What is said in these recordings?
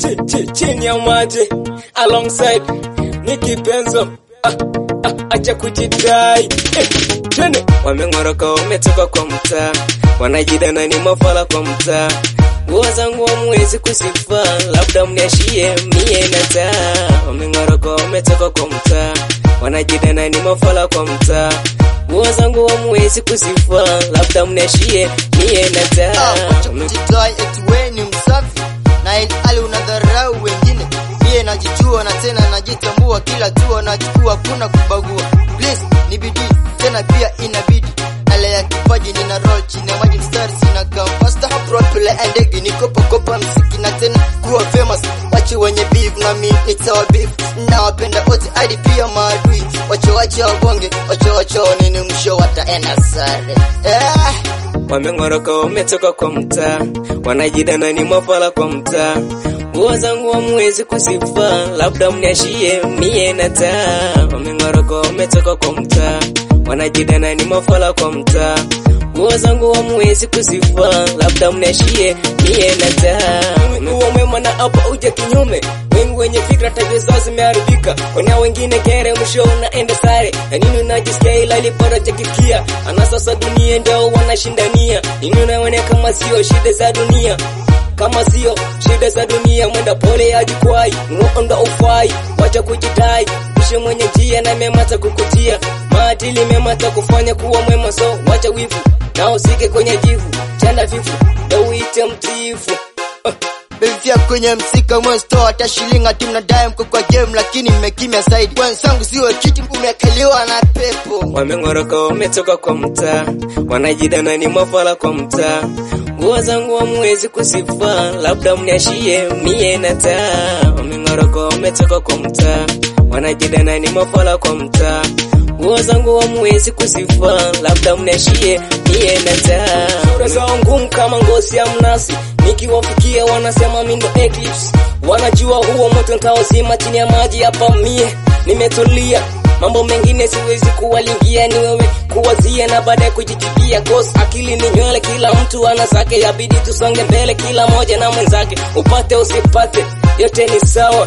chi- chi- chini ya maji alongside Nicky Benzo ah, ah, acha kujidai eh, twende wameng'oroka wametoka kwa mtaa wanajidana ni mafala kwa mtaa nguo zangu hamwezi kusifa labda mniashie mie na taa wameng'oroka wametoka kwa mtaa wanajidana ni mafala kwa mtaa nguo zangu hamwezi kusifa labda mniashie mie na taa Wame- Jidai eti we ni msafi na ilhali unadharau wengine. Mie najijua na tena najitambua, kila tua nachukua, kuna kubagua. Please ni bidii tena pia inabidi ale ya kipaji nina roll chini ya maji mstari sina kam faster properly ndege niko pokopa msiki na tena kuwa famous wache wenye beef na mi nitawa beef na wapenda wote hadi pia maadui wache wache wabonge wache wache nini msho wataenda sare eh. wameng'oroka wametoka kwa mtaa wanajidana ni mafala kwa mtaa nguo zangu hamwezi kusifa labda mniashie mie na taa wameng'oroka wametoka kwa mtaa wanajidana ni mafala kwa mtaa nguo zangu hamwezi kusifa labda mniashie mie na taa uwe mwema na hapa uje kinyume wengi wenye fikra tabia zao zimeharibika wana wengine kere mwisho unaenda sare na nini unajisikia ila lipara jakikia ana sasa dunia ndio wanashindania nini unaona kama sio shida za dunia kama sio shida za dunia mwenda pole ajikwai nuondo ufai wacha kujidai pishe mwenye njia na mema takukutia maadili mema takufanya kuwa mwema so wacha wivu na usike kwenye jivu chanda vifu ndo uite mtiifu uh. Bevia kwenye msika mwesto hata shilingi ati mnadai mko kwa game lakini mmekimya zaidi. Wenzangu siwe kiti umekaliwa na pepo. wameng'oroka wametoka kwa mtaa wanajidana ni mafala kwa mtaa nguo zangu hamwezi kusifa labda mniashie mie na taa wameng'oroka wametoka kwa mtaa wanajidana ni mafala kwa mtaa nguo zangu hamwezi kusifa labda mniashie mie na taa sura zao ngumu kama ngozi ya mnasi nikiwafikia wanasema mindo eclipse wanajua huo moto ntaozima chini ya maji hapa mie nimetulia mambo mengine siwezi kuwalingia ni wewe kuwazia na baadaye kujijibia cause akili ni nywele kila mtu ana zake yabidi tusonge mbele kila moja na mwenzake upate usipate yote ni sawa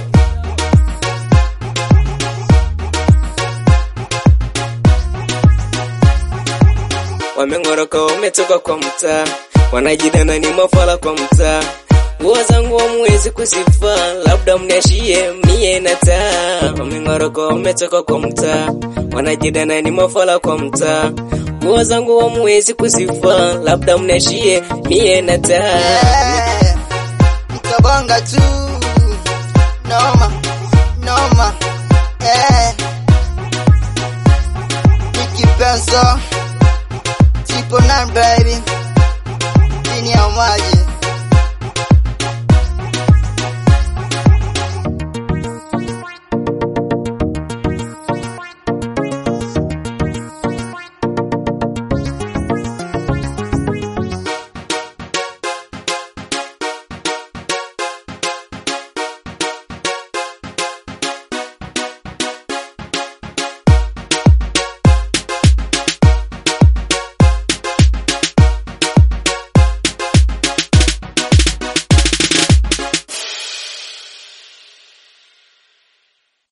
wameng'oroka wametoka kwa mtaa wanajidana ni mafala kwa mtaa nguo zangu hamwezi kusifa labda mniashie mie na taa wameng'oroka wametoka kwa mtaa wanajidana ni mafala kwa mtaa nguo zangu hamwezi kusifa labda mniashie mie na taa Eh, Mtabonga tu. Noma, noma. Eh. Nicky Benzo. Tipo 9 baby.